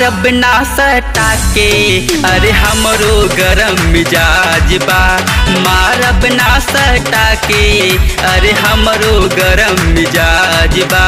मारब ना सटा के अरे हमरो गरम मिजाज बा मारब ना सटा के अरे हमरो गरम मिजाज बा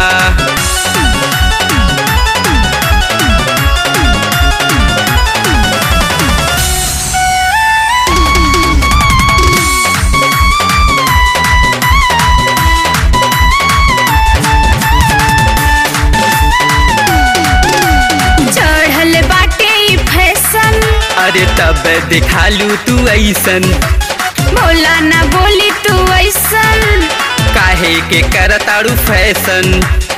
चढ़ल बाटे ई फैशन अरे तब दिखालू तू ऐसन बोला ना बोली तू ऐसन काहे के करताड़ू फैशन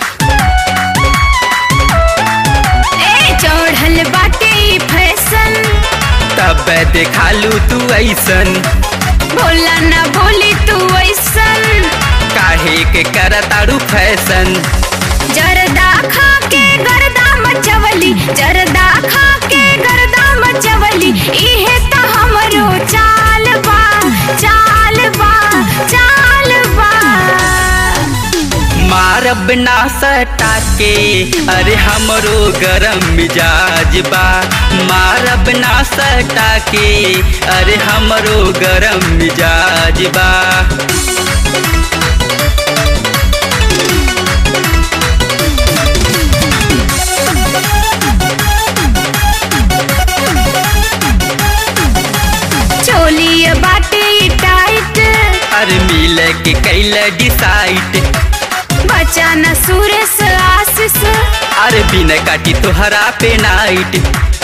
ए चढ़ल बाटे ई फैशन तब दिखालू तू ऐसन बोला ना बोली तू ऐसन काहे के करताड़ू फैशन जरदा खा के गर्दा मचवली जरदा खा के गर्दा मचवली इहे तो हमरो चाल बा चाल बा चाल बा मारब ना सटा के अरे हमरो गरम मिजाज बा मारब ना सटा के अरे हमरो गरम मिजाज बा चोली बाटे ई टाइट अरे मिल के कैल डिसाइड बचा न सुरेश आशीष अरे बिन काटी तोहरा पे नाइट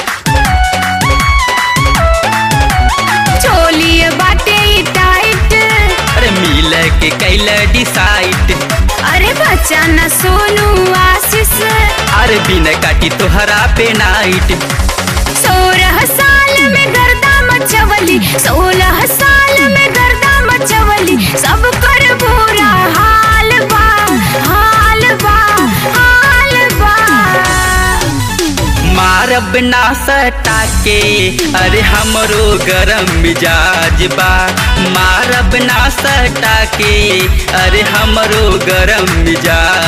चोली बाटे ई टाइट अरे मिल के कैल डिसाइड अरे बचा न सोनू आशीष अरे बिन काटी तोहरा पे नाइट सोलह साल में गर्दा मचवली सोलह साल में गर्दा मचवली सब कर बुरा हाल बा हाल बा हाल बा मारब ना सटा के अरे हमरो गरम मिजाज बा मारब ना सटा के अरे हमरो गरम मिजाज